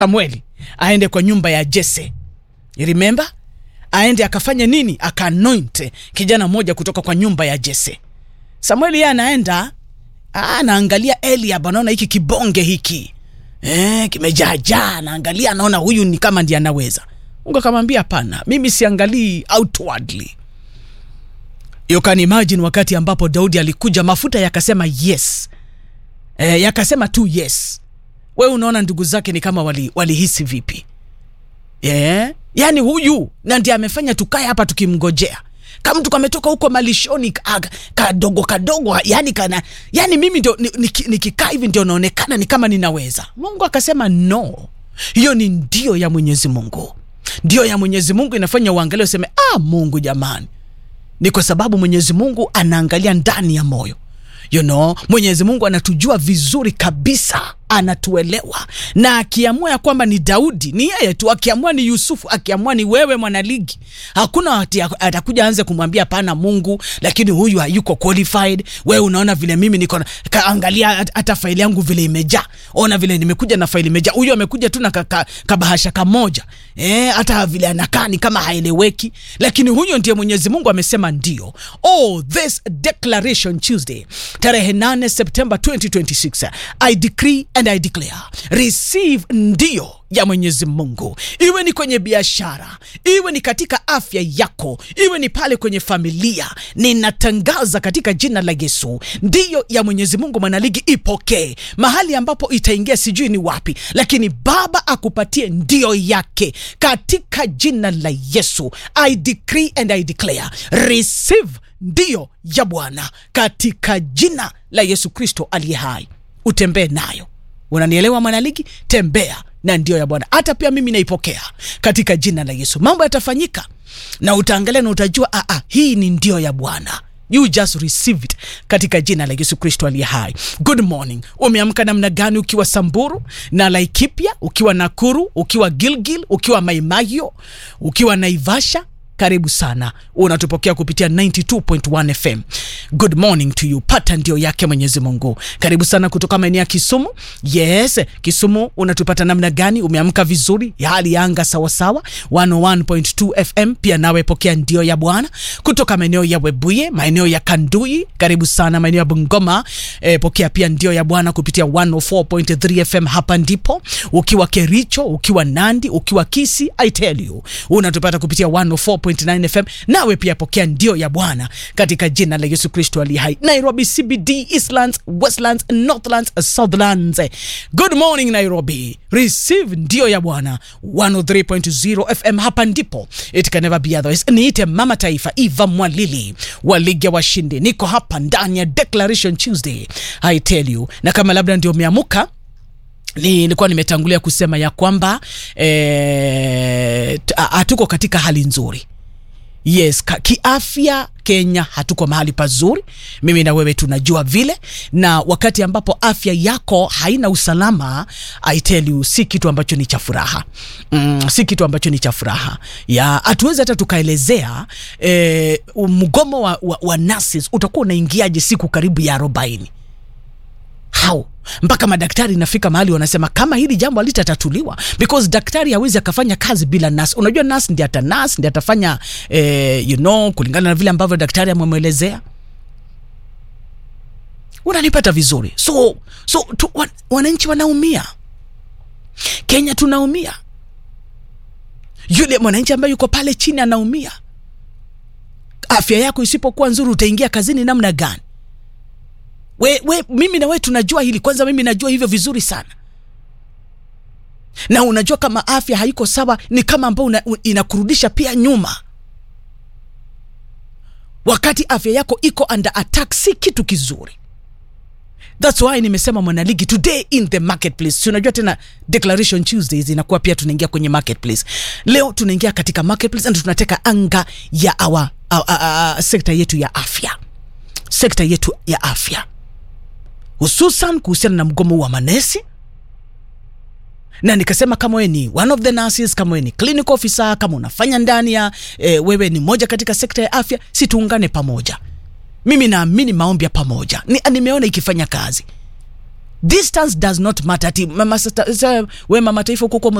Samueli aende kwa nyumba ya Jese. You remember? Aende akafanye nini? Akaanoint kijana mmoja kutoka kwa nyumba ya Jese. Samueli yeye anaenda anaangalia Eliab, anaona hiki kibonge hiki eh, kimejaajaa, anaangalia anaona huyu ni kama ndiye anaweza. Mungu akamwambia hapana, mimi siangalii outwardly. You can imagine wakati ambapo Daudi alikuja, mafuta yakasema yes, eh, yakasema tu yes. We unaona ndugu zake ni kama wali, walihisi vipi? Yeah. Yaani huyu na ndiye amefanya tukae hapa tukimngojea kama mtu kametoka huko malishoni ka- kadogo kadogo, yani kana yani mimi ndio ni- niki- nikikaa hivi ndio naonekana ni kama ninaweza. Mungu akasema no, hiyo ni ndio ya Mwenyezi Mungu. Ndio ya Mwenyezi Mungu inafanya uangalie useme, ah, Mungu jamani, ni kwa sababu Mwenyezi Mungu anaangalia ndani ya moyo. You know, Mwenyezi Mungu anatujua vizuri kabisa, anatuelewa, na akiamua ya kwamba ni Daudi ni yeye tu, akiamua ni Yusufu, akiamua ni wewe mwanaligi, hakuna ati atakuja anze kumwambia pana Mungu, lakini huyu hayuko qualified. Wewe unaona vile mimi niko na- kaangalia hat- hata faili yangu vile imejaa, ona vile nimekuja na faili imejaa. Huyu amekuja tu na ka- ka- kabahasha kamoja eh, hata vile anakaa ni kama haeleweki, lakini huyo ndiye Mwenyezi Mungu amesema ndio. Oh, this declaration Tuesday tarehe 8 September 2026 I decree and I declare receive ndio ya Mwenyezi Mungu, iwe ni kwenye biashara, iwe ni katika afya yako, iwe ni pale kwenye familia. Ninatangaza katika jina la Yesu, ndiyo ya Mwenyezi Mungu. Mwanaligi, ipokee mahali ambapo itaingia, sijui ni wapi, lakini Baba akupatie ndio yake katika jina la Yesu. I decree and I declare receive ndio ya Bwana katika jina la Yesu Kristo aliye hai, utembee nayo. Unanielewa mwanaligi? Tembea na ndio ya Bwana. Hata pia mimi naipokea katika jina la Yesu. Mambo yatafanyika na utaangalia na utajua, ah, ah, hii ni ndio ya Bwana. You just receive it katika jina la Yesu Kristo aliye hai. Good morning. Umeamka namna gani? Ukiwa Samburu na Laikipia, ukiwa Nakuru, ukiwa Gilgil, ukiwa Maimayo, ukiwa Naivasha, karibu sana unatupokea kupitia 92.1 fm good morning to you pata ndio yake mwenyezi mungu karibu sana kutoka maeneo ya kisumu yes kisumu unatupata namna gani umeamka vizuri ya hali ya anga sawasawa 101.2 fm pia nawe pokea ndio ya bwana kutoka maeneo ya webuye maeneo ya kandui karibu sana maeneo ya bungoma eh, pokea pia ndio ya bwana kupitia 104.3 fm hapa ndipo ukiwa kericho ukiwa nandi ukiwa kisi i tell you unatupata kupitia 104.9 fm nawe pia pokea ndio ya bwana katika jina la yesu kristo ali hai nairobi cbd eastlands westlands northlands southlands good morning nairobi receive ndio ya bwana 103.0 fm hapa ndipo it can never be otherwise niite mama taifa eva mwalili wa ligi ya washindi niko hapa ndani ya declaration tuesday i tell you na kama labda ndio umeamuka nilikuwa nimetangulia kusema ya kwamba eh, t- a- hatuko katika hali nzuri yes ka, kiafya kenya hatuko mahali pazuri mimi na wewe tunajua vile na wakati ambapo afya yako haina usalama I tell you si kitu ambacho ni cha furaha mm, si kitu ambacho ni cha furaha ya hatuwezi hata tukaelezea eh, mgomo wa, wa, wa nurses utakuwa unaingiaje siku karibu ya arobaini how mpaka madaktari inafika mahali wanasema kama hili jambo halitatatuliwa because daktari hawezi akafanya kazi bila nas unajua nas ndi ata nas ndi atafanya eh, you know kulingana na vile ambavyo daktari amemwelezea unanipata vizuri so so tu, wan, wananchi wanaumia kenya tunaumia yule mwananchi ambaye yuko pale chini anaumia afya yako isipokuwa nzuri utaingia kazini namna gani we, we, mimi na we tunajua hili kwanza mimi najua hivyo vizuri sana na unajua kama afya haiko sawa ni kama ambao una, u- inakurudisha pia nyuma wakati afya yako iko under attack si kitu kizuri thats why nimesema mwanaligi today in the marketplace Si unajua tena declaration tuesdays inakuwa pia tunaingia kwenye marketplace leo tunaingia katika marketplace and tunateka anga ya awa, awa, awa, sekta yetu ya afya sekta yetu ya afya hususan kuhusiana na mgomo wa manesi na nikasema kama wewe ni one of the nurses kama wewe ni clinical officer kama unafanya ndani ya e, wewe ni moja katika sekta ya afya si tuungane pamoja mimi naamini maombi ya pamoja ni, nimeona ikifanya kazi distance does not matter ati mama, sata- sa- we mama taifa huko